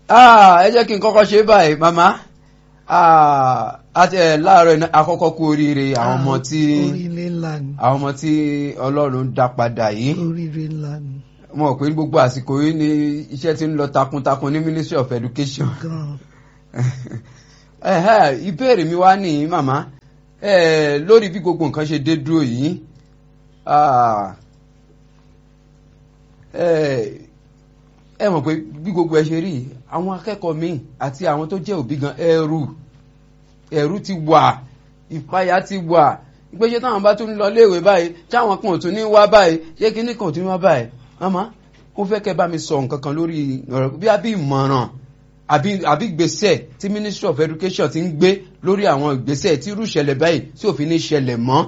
Ah, ẹ jẹ́ kí n kọ́kọ́ ṣe báyìí màmá Ah, àti ẹ̀ láàárọ̀ iná àkọ́kọ́ kú oríire àwọn ọmọ tí oríire ńlá ni àwọn ọmọ tí ọlọ́run dá padà yìí oríire ńlá ni mo rò pé gbogbo àsìkò yìí ni iṣẹ́ ti ń lọ takuntakun ní Ministry of Education gan Ẹ̀hẹ́, ìbéèrè mi wá nìyí màmá Eh, lórí bí gbogbo nǹkan ṣe dé dúró yìí ah, eh, ẹ mọ̀ pé bí gbogbo ẹ ṣe rí yìí, àwọn akẹ́kọ̀ọ́ míì àti àwọn tó jẹ́ òbí gan ẹ̀rù ẹ̀rù ti wà ìpayà ti wà ìgbésẹ̀ táwọn bá tún lọ léèwé báyìí táwọn kan ò tún ní wá báyìí ṣé kíní kan ò tún ní wá báyìí màmá mo fẹ́ kẹ́ bá mi sọ nǹkan kan lórí ọ̀rọ̀ bí a bí ìmọ̀ràn àbí àbí ìgbésẹ̀ tí Ministry of Education ti ń gbé lórí àwọn ìgbésẹ̀ tí irú ìṣẹ̀lẹ̀ báyìí tí òfin ní ṣẹlẹ̀ mọ́.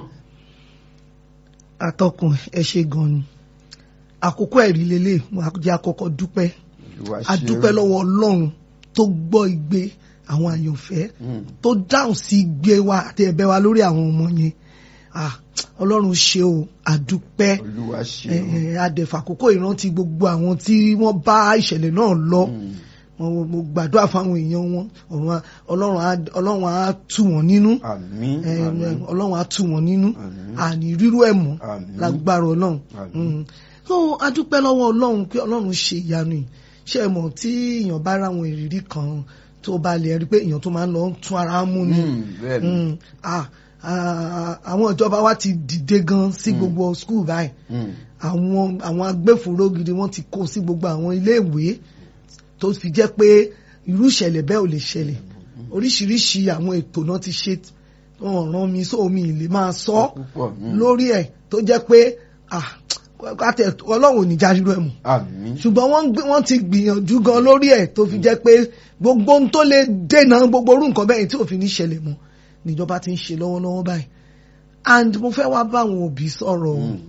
atọ́kùn ẹ ṣe gan ni àkókò ẹ̀rí lélẹ̀ mo jẹ́ àkọ́kọ́ dúpẹ́ Olúwa ṣe a dúpẹ́ lọ́wọ́ ọlọ́run tó gbọ́ igbe àwọn àyànfẹ́ Mm. tó dáhùn sí igbe wa àti ẹ̀bẹ̀ wa lórí àwọn ọmọ yẹn Ah, ọlọ́run ṣe o a dúpẹ́ Olúwa ṣe Eh, eh, adẹ̀fà àkókò ìrántí gbogbo àwọn tí wọ́n bá ìṣẹ̀lẹ̀ náà lọ mo mo gbàdúrà fáwọn èèyàn wọn ọ̀run á- ọlọ́run á- ọlọ́run á tù wọ́n nínú àmín Eh, àmín ọlọ́run á tù wọ́n nínú Àmín. àní rírú ẹ̀ mọ́ Àmín. lágbára ọlọ́run Àmín. Mm. so a dúpẹ́ lọ́wọ́ ọlọ́run pé ọlọ́run ṣe ìyanu yìí ṣé ẹ mọ̀ tí èèyàn bá ráwọn ìrírí kan tó bá lè rí pé èèyàn tó máa ń lọ ń tún ara mú ni Mm, bẹ́ẹ̀ ni. Mm. Ah, ah, àwọn ìjọba wa ti dìde gan sí gbogbo skul báyìí Mm. àwọn àwọn agbófinró gidi wọ́n ti kó sí gbogbo àwọn iléèwé tó fi jẹ́ pé irú ìṣẹ̀lẹ̀ bẹ́ẹ̀ ò lè ṣẹlẹ̀ oríṣiríṣi àwọn ètò náà ti ṣe wọ́n rán mi sómi ìlè máa sọ Púpọ̀, mm. lórí ẹ̀ tó jẹ́ pé ah, kátẹ ọlọ́run ò ní já rírọ ẹ̀ mọ́ àmín ṣùgbọ́n wọ́n ń gbé- wọ́n ti gbìyànjú gan lórí ẹ̀ tó fi jẹ́ pé gbogbo ohun tó lè dènà gbogbo orú nǹkan bẹ́ẹ̀ tí òfin ní ṣẹlẹ̀ mọ́ níjọba ti ń ṣe lọ́wọ́lọ́wọ́ báyìí and mo fẹ́ wá bá àwọn òbí sọ̀rọ̀ o. Mm.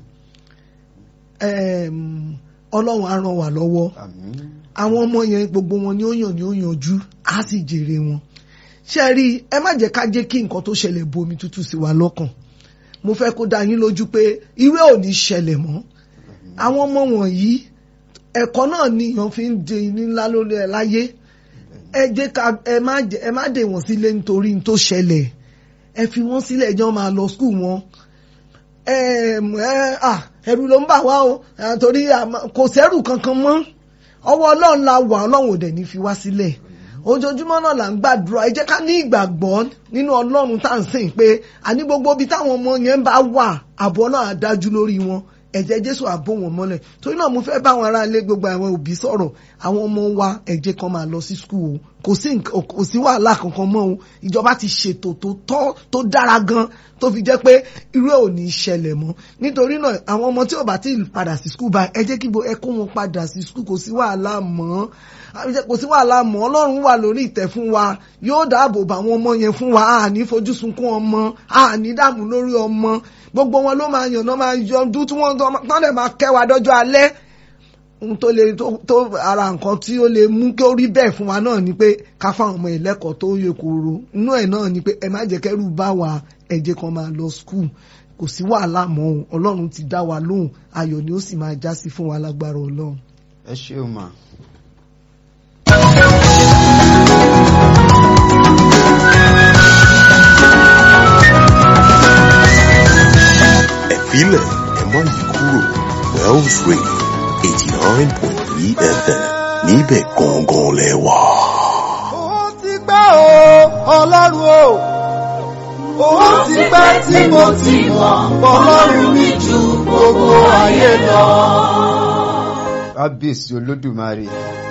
Em, ọlọ́run á ràn wá lọ́wọ́ àmín àwọn ọmọ yẹn gbogbo wọn ni ó yàn ni ó yanjú á sì jèrè wọn ṣe rí i, ẹ má jẹ́ ká jẹ́ kí nǹkan tó ṣẹlẹ̀ bu omi tútù sí wa lọ́kàn mo fẹ́ kó dá yín lójú pé irú ẹ̀ ò ní ṣẹlẹ̀ mọ́ àwọn ọmọ wọ̀nyí ẹ̀kọ́ náà ni èèyàn fi ń de ní ńlá lórí ẹ̀ láyé ẹ jẹ́ ká ẹ má jẹ́ ẹ má dè wọ́n sílé nítorí n tó ṣẹlẹ̀ ẹ fi wọ́n sílẹ̀ ẹjọ́ máa lọ skul wọn ẹm, ẹ, à, ẹ̀rù ló ń bà wá o à, torí àmọ́- kò sẹ́rù kankan mọ́ ọwọ́ ọlọ́run la wà ọlọ́run ò dẹ̀ ní fi wá sílẹ̀ ojoojúmọ́ náà là ń gbàdúrà ẹ jẹ́ ká ní ìgbàgbọ́ nínú ọlọ́run tá à ń sìn pé àní gbogbo ibi táwọn ọmọ yẹn bá wà àbọ̀ náà á dájú lórí wọn ẹ̀jẹ̀ jésù àbò wọn mọ́lẹ̀ torí náà mo fẹ́ bá àwọn aráalé gbogbo àwọn òbí sọ̀rọ̀ àwọn ọmọ wa ẹ jẹ́ kan máa lọ sí skul o kò sí nǹkan- kò sí wàhálà kankan mọ́ o ìjọba ti ṣètò tó tọ́ tó dára gan tó fi jẹ́ pé irú ẹ̀ ò ní í ṣẹlẹ̀ mọ́ nítorí náà àwọn ọmọ tí ò bá ti padà sí skul báyìí ẹ jẹ́ kí ẹ kó wọn padà sí skul kò sí wàhálà mọ́ kò sí wàhálà mọ́ ọlọ́run wà lórí ìtẹ́ fún wa yóò dáàbò bá àwọn ọmọ yẹn fún wa àní fojú sunkún ọmọ àní dààmú lórí ọmọ gbogbo wọn ló máa yàn náà máa yọ ọdún tí wọ́n tán lè máa kẹ́ wa dọ́jọ́ alẹ́ ohun tó lè tó tó ara nǹkan tí ó lè mú kí ó rí bẹ́ẹ̀ fún wa náà ni pé ká fáwọn ọmọ ìlẹ́kọ̀ọ́ tó yẹ kóró inú ẹ̀ náà ni pé ẹ má jẹ́ kẹ́rù bá wa ẹ jẹ́ kan máa lọ skul kò sí wàhálà mọ́ o ọlọ́run ti dá wa lóhùn ayọ̀ ni ó sì máa já sí fún wa lágbára ọlọ́run. ẹ ṣeun mà. ẹ̀fílẹ̀ ẹ̀ má yí kúrò Wells Radio eighty nine point three FM níbẹ̀ gangan lẹ wà. ó ti pẹ́ o ọlọ́run o ó ti pẹ́ tí mo ti mọ̀ ọlọ́run mi ju gbogbo ayé lọ. kábíyèsí olódùmarè